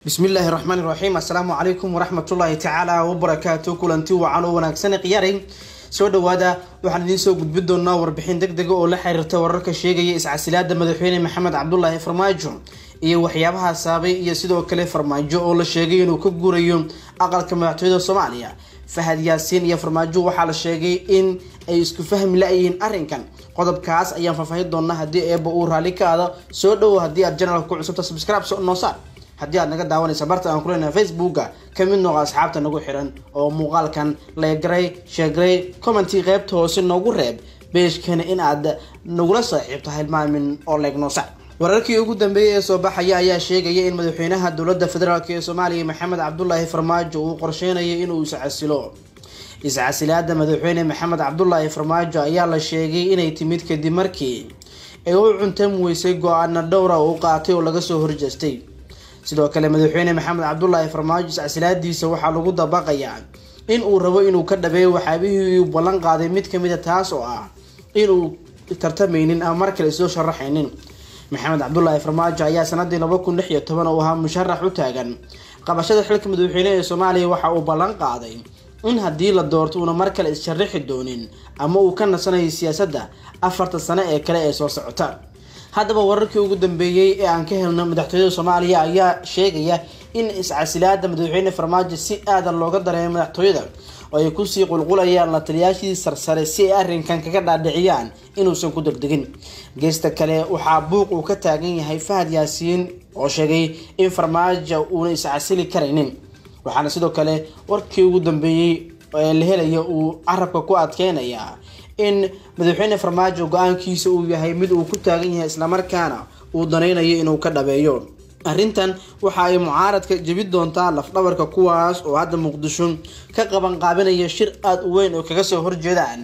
bismillaahi raxmaani raxiim assalaamu calaykum waraxmatullaahi tacaala wabarakaatu kulanti wacan oo wanaagsan khiyaaray soo dhawaada waxaan idiin soo gudbin doonaa warbixin deg dega oo la xiriirta wararka sheegaya iscasilaada madaxweyne maxamed cabdulaahi farmaajo iyo waxyaabaha saabay iyo sidoo kale farmaajo oo la sheegay inuu ka guurayo aqalka madaxtooyada soomaaliya fahad yaasiin iyo farmaajo waxaa la sheegay in ay isku fahmi la-yihiin arrinkan qodobkaas ayaan faahfaahin doonaa haddii eeba uu raalli ka aado soo dhowo haddii aad janalka ku cusubta subscribe noo saar haddii aad naga daawanaysa barta aan kuleenahay facebooka ka mid nooqa asxaabta nagu xiran oo muuqaalkan leegaray sheegaray commentii qeybta hoose noogu reeb beeshkana in aad nagula saaxiibto hilmaamin oo leegnoosa wararkii ugu dambeeyay ee soo baxaya ayaa sheegaya in madaxweynaha dowladda federaalk ee soomaaliya maxamed cabdulaahi farmaajo uu qorsheynayo inuu iscasilo iscasilaada madaxweyne maxamed cabdulaahi farmaajo ayaa la sheegay inay timid kadib markii ay u cuntam weysay go-aana dhowra uu qaatay oo laga soo horjeestay sidoo kale madaxweyne maxamed cabdulaahi farmaajo iscasilaadiisa waxaa lagu dabaqayaa in uu rabo inuu ka dhabeeyo waxaabihii uu ballan qaaday mid kamid a taas oo ah inuu tartamaynin ama mar kale isoo sharaxaynin maxamed cabdulaahi farmaajo ayaa sanadii laba kun lix iyo toban uu ahaa musharax u taagan qabashada xilka madaxweyne ee soomaaliya waxa uu ballan qaaday in haddii la doorto uuna mar kale is-sharaxi doonin ama uu ka nasanayo siyaasadda afarta sano ee kale ee soo socota haddaba wararkii ugu dambeeyey ee aan ka helno madaxtooyada soomaaliya ayaa sheegaya in iscasilaada madaxweyne farmaajo si aadan looga dareemay madaxtooyada oo ay kusii qulqulayaan la taliyaashii sarsare si ay arrinkan kaga dhaadhiciyaan inuusan ku degdegin geesta kale waxaa buuq uu ka taagan yahay fahad yaasiin oo sheegay in farmaajo uuna iscasili karaynin waxaana sidoo kale warkii ugu dambeeyey ee la helaya uu carabka ku adkeynayaa in madaxweyne farmaajo go-aankiisa uu yahay mid uu ku taagan yahay islamarkaana uu danaynayo inuu ka dhabeeyo arrintan waxa ay mucaaradka jebi doontaa lafdhabarka kuwaas oo hadda muqdisho ka qaban qaabinaya shir aada u weyn oo kaga soo horjeedaan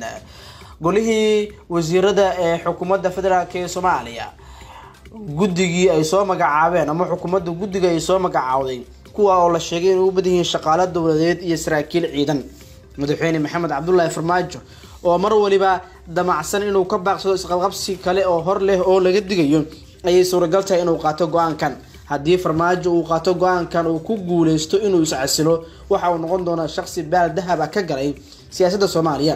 golihii wasiirada ee xukuumadda federaalk ee soomaaliya guddigii ay soo magacaabeen ama xukuumadda guddiga ay soo magacaawday kuwa oo la sheegay inay u badan yihiin shaqaalo dowladeed iyo saraakiil ciidan madaxweyne maxamed cabdulaahi farmaajo oo mar waliba damacsan inuu ka baaqsado isqabqabsi kale oo hor leh oo laga digayo ayay suuragal tahay inuu qaato go-aankan haddii farmaajo uu qaato go-aankan uu ku guuleysto inuu iscasilo waxa uu noqon doonaa shaqsi baal dahab ah ka galay siyaasadda soomaaliya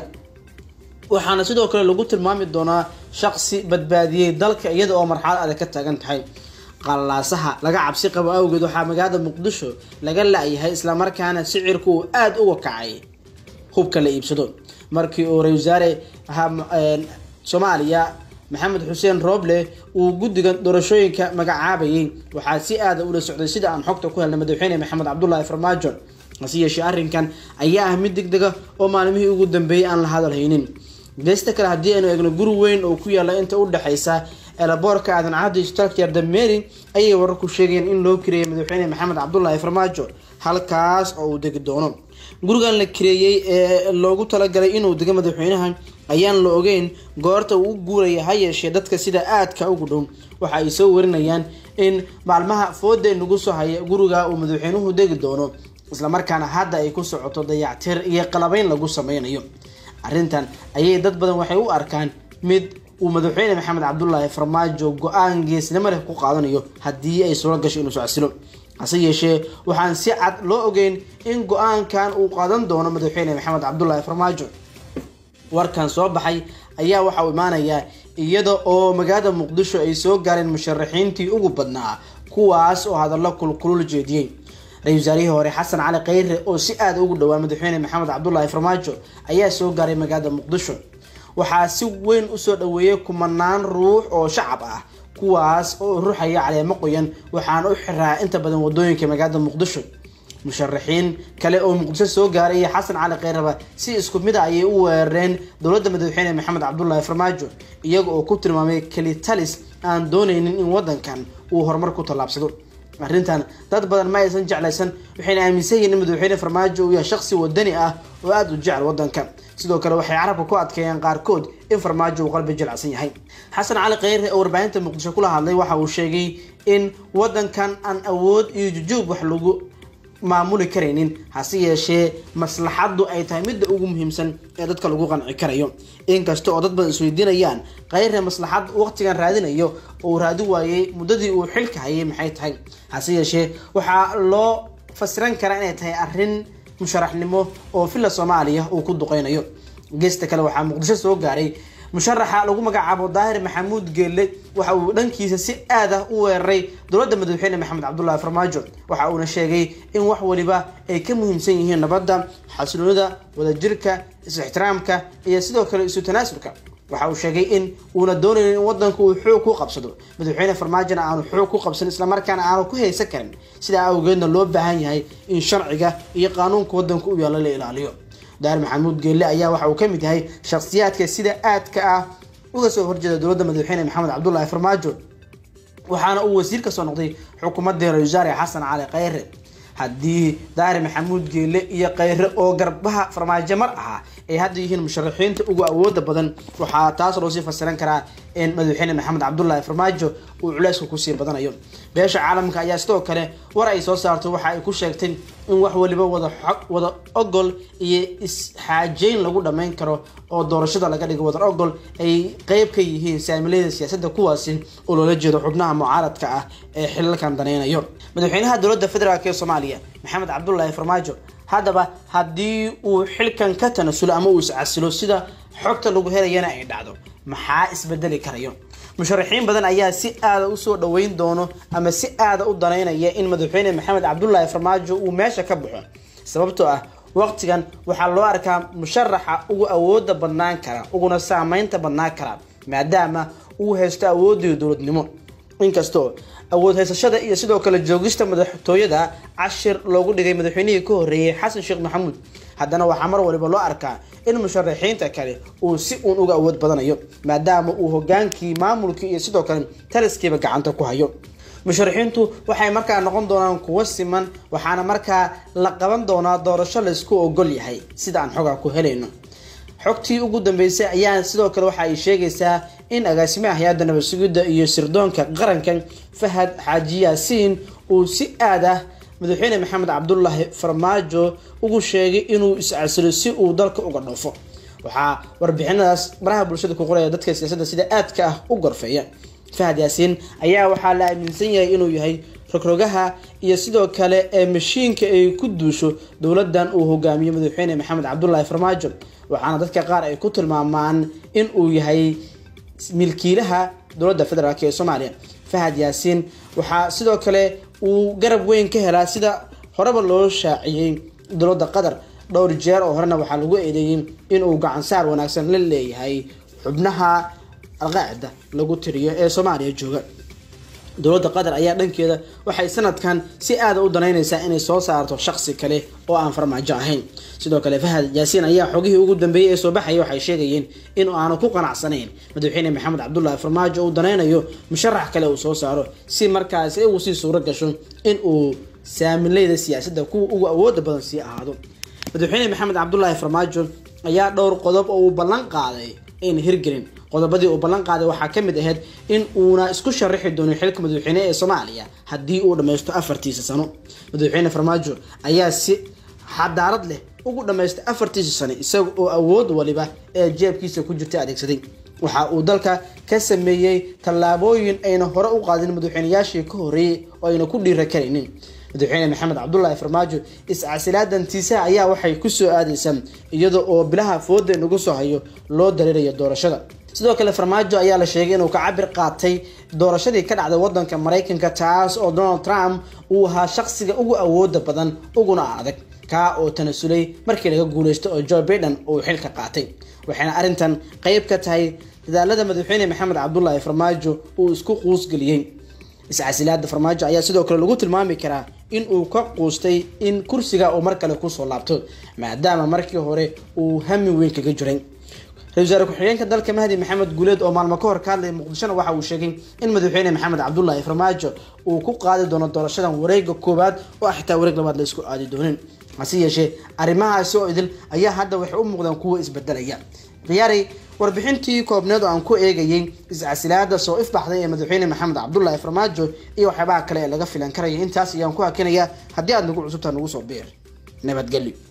waxaana sidoo kale lagu tilmaami doonaa shaqsi badbaadiyey dalka iyada oo marxalad adag ka taagan tahay qalaasaha laga cabsi qabo awgeed waxaa magaalada muqdisho laga la-yahay islamarkaana sicirku uu aada uga kacay hubka la iibsado markii uu ra-isul wasaare soomaaliya maxamed xuseen rooble uu guddiga doorashooyinka magacaabayay waxaa si aada ula socday sida aan xogta ku helnay madaxweyne maxamed cabdulaahi farmaajo hase yeeshee arrinkan ayaa ah mid deg dega oo maalmihii ugu dambeeyay aan la hadalhaynin geesta kale haddii aynu eegno guri weyn oo ku yaala inta u dhexeysa eelaboorka aadan cabdi starkyar dameeri ayay wararku sheegayeen in loo kireeyay madaxweyne maxamed cabdulaahi farmaajo halkaas oo uu degi doono gurigan la kireeyey ee loogu talagalay inuu dego madaxweynaha ayaan la ogeyn goorta uu u guuraya ha yeeshee dadka sida aadka ugu dhow waxa ay soo warinayaan in maalmaha fooda nagu soo haya guriga uu madaxweynuhu degi doono islamarkaana hadda ay ku socoto dayactir iyo qalabeyn lagu sameynayo arrintan ayay dad badan waxay u arkaan mid uu madaxweyne maxamed cabdulaahi farmaajo go-aan geesnimo leh ku qaadanayo haddii ay suuro gasho inuu socosilo hase yeeshee waxaan si cad loo ogeyn in go-aankan uu qaadan doono madaxweyne maxamed cabdulaahi farmaajo warkan soo baxay ayaa waxa uu imaanayaa iyada oo magaalada muqdisho ay soo gaareen musharaxiintii ugu badnaa kuwaas oo hadallo kulkulul jeediyey ra-isul wasaarihii hore xasan cali kheyre oo si aada ugu dhowaa madaxweyne maxamed cabdulaahi farmaajo ayaa soo gaaray magaalada muqdisho waxaa si weyn usoo dhaweeyay kumanaan ruux oo shacab ah kuwaas oo ruuxaya caleemo qoyan waxaana u xiraa inta badan wadooyinka magaalada muqdisho musharaxiin kale oo muqdisho soo gaaray iyo xasan cali kheyraba si isku mid a ayay u weerareen dowladda madaxweyne maxamed cabdulaahi farmaajo iyaga oo ku tilmaamay kelitalis aan dooneynin in wadankan uu horumar ku tallaabsado arrintan dad badan ma aysan jeclaysan waxayna aaminsan yihiin in madaxweyne farmaajo uu yahay shaqsi wadani ah oo aada u jecel wadanka sidoo kale waxay carabka ku adkeeyeen qaarkood in farmaajo uu qalbi jilacsan yahay xasan cali kheyre oo warbaahinta muqdisho kula hadlay waxa uu sheegay in wadankan aan awood iyo jujuub wax lagu maamuli karaynin hase yeeshee maslaxaddu ay tahay midda ugu muhiimsan ee dadka lagu qanci karayo inkasta oo dad badan isweydiinayaan kayre maslaxad waqtigan raadinayo uu raadi waayey muddadii uu xilka hayay maxay tahay hase yeeshee waxaa loo fasiran karaa inay tahay arrin musharaxnimo oo villa soomaaliya uu ku duqeynayo geesta kale waxaa muqdisho soo gaaray musharaxa lagu magacaabo daahir maxamuud geelle waxa uu dhankiisa si aad ah u weeraray dowladda madaxweyne maxamed cabdullaahi farmaajo waxa uuna sheegay in wax waliba ay ka muhiimsan yihiin nabadda xasiloonida wadajirka is-ixtiraamka iyo sidoo kale isu tanaasulka waxa uu sheegay in uuna doonaynin in wadanku uu xoog ku qabsado madaxweyne farmaajona aanu xoog ku qabsan islamarkaana aanu ku haysan karin sidaa awgeedna loo baahan yahay in sharciga iyo qaanuunka wadanku u yaalla la ilaaliyo daar maxamuud geelle ayaa waxa uu ka mid yahay shakhsiyaadka sida aadka ah uga soo horjeeda dowladda madaxweyne maxamed cabdullaahi farmaajo waxaana uu wasiir ka soo noqday xukuumadii ra-isul wasaare xasan cali khayre haddii daari maxamuud geelle iyo khayre oo garbaha farmaajo mar ahaa ay hadda yihiin musharaxiinta ugu awooda badan waxaa taas loo sii fasiran karaa in madaxweyne maxamed cabdullaahi farmaajo uu culayska kusii badanayo beesha caalamka ayaa sidoo kale war ay soo saarto waxa ay ku sheegtay in wax waliba wada wada ogol iyo is-xaajeyn lagu dhammayn karo oo doorashada laga dhigo wadar ogol ay qeyb ka yihiin saamilayda siyaasadda kuwaasi oo loola jeedo xubnaha mucaaradka ah ee xilalkan danaynayo madaxweynaha dowladda federaalk ee soomaaliya maxamed cabdullaahi farmaajo haddaba haddii uu xilkan ka tanasulo ama uu iscasilo sida xogta lagu helayana ay dhacdo maxaa isbedeli karayo musharaxiin badan ayaa si aada usoo dhaweyn doono ama si aada u danaynaya in madaxweyne maxamed cabdullaahi farmaajo uu meesha ka baxo sababtoo ah waqtigan waxaa loo arkaa musharaxa ugu awooda badnaan kara uguna saameynta badnaan kara maadaama uu haysto awoodii dowladnimo inkastoo awood haysashada iyo sidoo kale joogista madaxtooyada cashir loogu dhigay madaxweynihii ka horreeyey xasan sheekh maxamuud haddana waxaa mar waliba loo arkaa in musharaxiinta kale uu si uun uga awood badanayo maadaama uu hogaankii maamulkii iyo sidoo kale taliskiiba gacanta ku hayo musharaxiintu waxay markaa noqon doonaan kuwo siman waxaana markaa la qaban doonaa doorasho laysku ogol yahay sida aan xogaa ku helayno xogtii ugu dambeysay ayaa sidoo kale waxa ay sheegaysaa in agaasimaha hay-adda nabad sugidda iyo sirdoonka qaranka fahad xaaji yaasiin uu si aad ah madaxweyne maxamed cabdulaahi farmaajo ugu sheegay inuu is-casilo si uu dalka uga dhoofo waxaa warbixinadaas baraha bulshada ku qoraya dadka siyaasadda sida aadka ah u gorfeeya fahad yaasiin ayaa waxaa la aaminsan yahay inuu yahay rogrogaha iyo sidoo kale ee mashiinka ay ku duusho dowladan uu hogaamiyo madaxweyne maxamed cabdulaahi farmaajo waxaana dadka qaar ay ku tilmaamaan in uu yahay milkiilaha dowladda federaalk ee soomaaliya fahad yaasiin waxaa sidoo kale uu garab weyn ka helaa sida horeba loo shaaciyey dowladda qatar dhowr jeer oo horena waxaa lagu eedeeyey inuu gacansaar wanaagsan la leeyahay xubnaha alqaacida lagu tiriyo ee soomaaliya jooga dowladda qatar ayaa dhankeeda waxay sanadkan si aada u danaynaysaa inay soo saarto shaqsi kale oo aan farmaajo ahayn sidoo kale fahad yaasiin ayaa xogihii ugu dambeeyey ee soo baxaya waxay sheegayeen in aanu ku qanacsanayn madaxweyne maxamed cabdulaahi farmaajo uu danaynayo musharax kale uu soo saaro si markaasi ugu sii suuro gasho in uu saamileyda siyaasadda kuwa ugu awooda badan sii ahaado madaxweyne maxamed cabdulaahi farmaajo ayaa dhowr qodob oo uu ballan qaaday ayna hirgelin qodobadii uu ballan qaaday waxaa ka mid ahayd in uuna isku sharaxi doonin xilka madaxweyne ee soomaaliya haddii uu dhammaysto afartiisa sano madaxweyne farmaajo ayaa si xadaarad leh ugu dhammaystay afartiisa sano isaga oo awood waliba ee jeebkiisa ku jirta adeegsaday waxa uu dalka ka sameeyey tallaabooyin ayna hore u qaadin madaxweyneyaashii ka horreeyey oo ayna ku dhiira karaynin madaxweyne maxamed cabdulaahi farmaajo is-casilaadantiisa ayaa waxay kusoo aadaysaa iyada oo bilaha fooda nagu soo hayo loo dareerayo doorashada sidoo kale farmaajo ayaa la sheegay inuu ka cabir qaatay doorashadii ka dhacday wadanka maraykanka taas oo donald trump uu ahaa shaqsiga ugu awooda badan uguna adag kaa oo tanasulay markii laga guuleysto oo joe baiden uu xilka qaatay waxayna arrintan qeyb ka tahay dadaalada madaxweyne maxamed cabdulaahi farmaajo uu isku quusgeliyey is-casilaada farmaajo ayaa sidoo kale lagu tilmaami karaa in uu ka quustay in kursiga uu mar kale kusoo laabto maadaama markii hore uu hami weyn kaga jiray ra-isul wasaare ku-xigeenka dalka mahdi maxamed guuleed oo maalmo ka hor ka hadlaya muqdishona waxa uu sheegay in madaxweyne maxamed cabdulaahi farmaajo uu ku qaadi doono doorashadan wareega koowaad oo xitaa wareeg labaad la isku aadi doonin hase yeeshee arrimahaasi oo idil ayaa hadda waxay u muuqdaan kuwa isbedelaya khiyaari warbixintii koobneed oo aan ku eegayay iscasilaada soo ifbaxday ee madaxweyne maxamed cabdulaahi farmaajo iyo waxyaabaha kale ee laga filan karaya intaas ayaan ku hakinaya haddii aad nagu cusubtaa nagu soo biir nabadgelyo